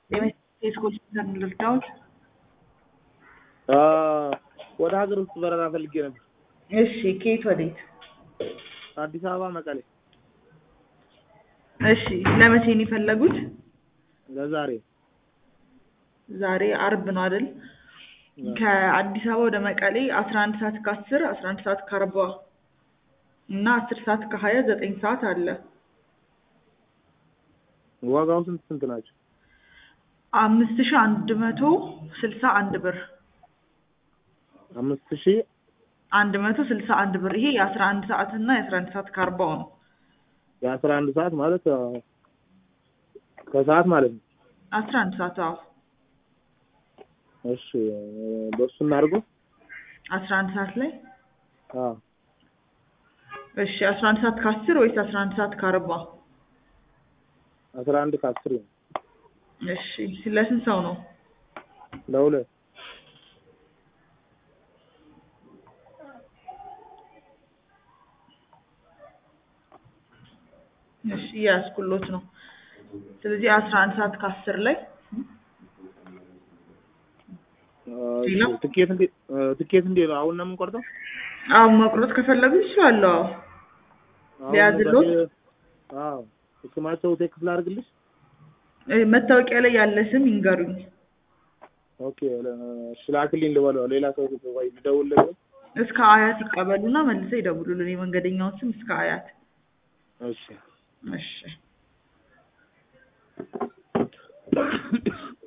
የስኮች ልርዳዎት? ወደ ሀገር ውስጥ በረራ ፈልጌ ነበር። እሺ ከየት ወዴት? አዲስ አበባ መቀሌ። እሺ ለመቼ ነው የፈለጉት? ለዛሬ ዛሬ አርብ ነው አይደል? ከአዲስ አበባ ወደ መቀሌ አስራ አንድ ሰዓት ከአስር አስራ አንድ ሰዓት ከአርባ እና አስር ሰዓት ከሀያ ዘጠኝ ሰዓት አለ። ዋጋው ስንት ስንት ናቸው? አምስት ሺህ አንድ መቶ ስልሳ አንድ ብር አምስት ሺህ አንድ መቶ ስልሳ አንድ ብር። ይሄ የአስራ አንድ ሰዓት እና የአስራ አንድ ሰዓት ከአርባው ነው። የአስራ አንድ ሰዓት ማለት ከሰዓት ማለት ነው። አስራ አንድ ሰዓት አዎ። እሺ በሱ እናድርገው። አስራ አንድ ሰዓት ላይ አዎ እሺ አስራ አንድ ሰዓት ከአስር ወይስ አስራ አንድ ሰዓት ከአርባ? አስራ አንድ ከአስር ነው። እሺ ለስንት ሰው ነው? ለሁለት እሺ እያያዝኩሎት ነው። ስለዚህ አስራ አንድ ሰዓት ከአስር ላይ ሌላ? ትኬት እንዴት ትኬት እንዴት ነው? አሁን ነው የምንቆርጠው? አሁን መቁረጥ ከፈለጉ ይችላሉ። አዎ አሁን ሊያዝልዎት? ለምሳሌ- አዎ ስማቸው ቴክስት ላድርግልሽ? እ መታወቂያ ላይ ያለ ስም ይንገሩኝ። ኦኬ እሺ ላክልኝ ልበለው። ሌላ ሰው ወይ ልደውልለት? እስከ አያት ይቀበሉና መልሰው ይደውሉልን። የመንገደኛውን ስም እስከ አያት። እሺ እሺ